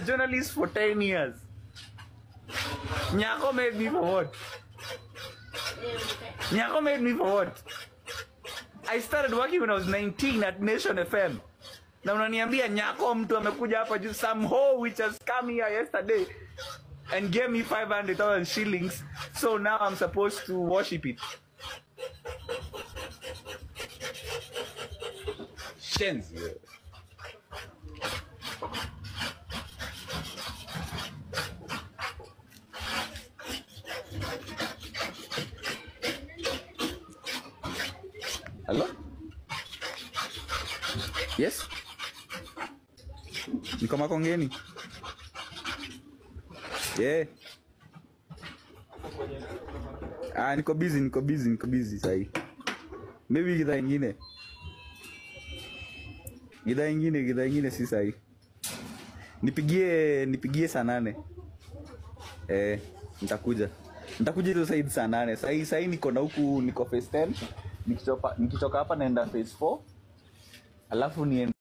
journalist for 10 years. Nyako made me for what? Nyako made me for what? I started working when I was 19 at Nation FM. Na unaniambia Nyako mtu amekuja hapa juu some hoe which has come here yesterday and gave me 500,000 shillings. So now I'm supposed to worship it. Shenzi. wewe. Hello? Yes? Niko Makongeni. Yeah. Ah, niko busy, niko busy, niko busy sahi. Maybe gidhaa ingine. Gidhaa ingine, gidhaa ingine si sahi. Nipigie, nipigie saa nane. Eh, nitakuja. Nitakuja hizo side saa nane. Sahi sahi niko na huku niko phase 10. Nikitoka nikitoka hapa naenda phase 4. Alafu niende